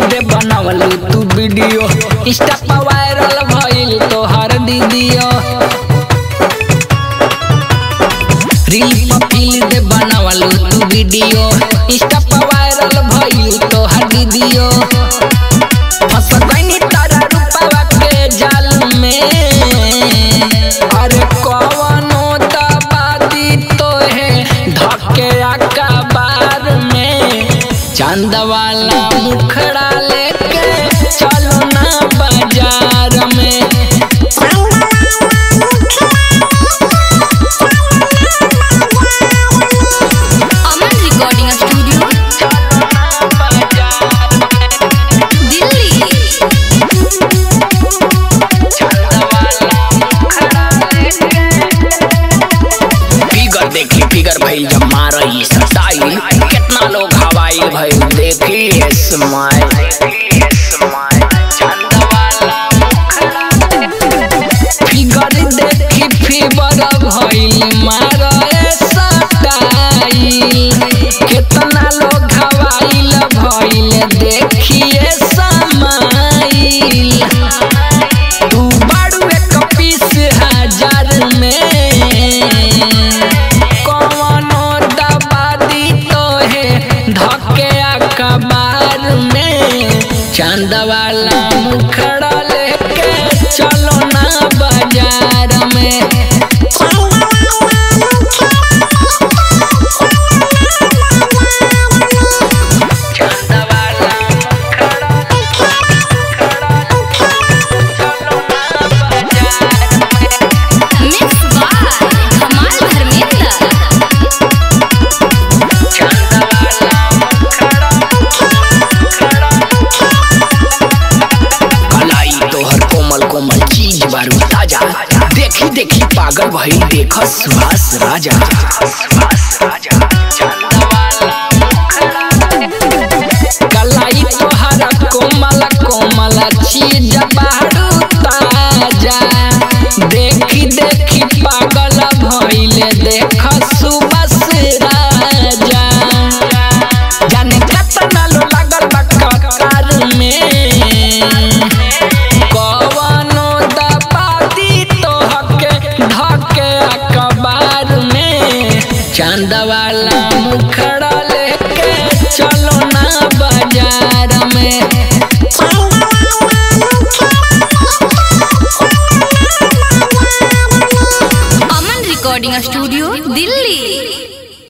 दे बनावल तू video Insta पर वायरल भइल तोहर दीदियो रील पर फील दे बनावल तू वीडियो इंस्टा पर वायरल भइल तोहर दीदियो फंस गइनी तारा रूपवा के जाल में अरे कवनो दबादी तोहे धके अकबार में चांद वाला मुखड़ा लेके चलो ना बाजार में Aman recording studio Delhi figure देखी फिगर भइल जब मारई सटाई कितना लोग हवाई भइल देखी स्माइल फिगर देखी फिगर भइल मारई सटाई कितना लोग हवाई भइल देखिए समाइल तू बाड़ू एक पीस हजार में कवनो दबादी तोहे धके अखबार में चांद वाला मुखड़ा लेके चलो ना बाजार में चांद वाला मिक्स बाय कमाल धर्मेंद्र कलाई तोहर कोमल कोमल चीज बारू ताजा देखी देखी पागल भई देख सुहास राजा कलाई तोहर कोमल कोमल चीज बारू ताजा देखी देखी पागल भइले देख सुबस राजा जाने कितना लो लागल बा कतार में कवनो दबादी तोहके धके अखबार में चांद वाला मुखड़ा लेके चलो ना बाजार में अमन रिकॉर्डिंग स्टूडियो दिल्ली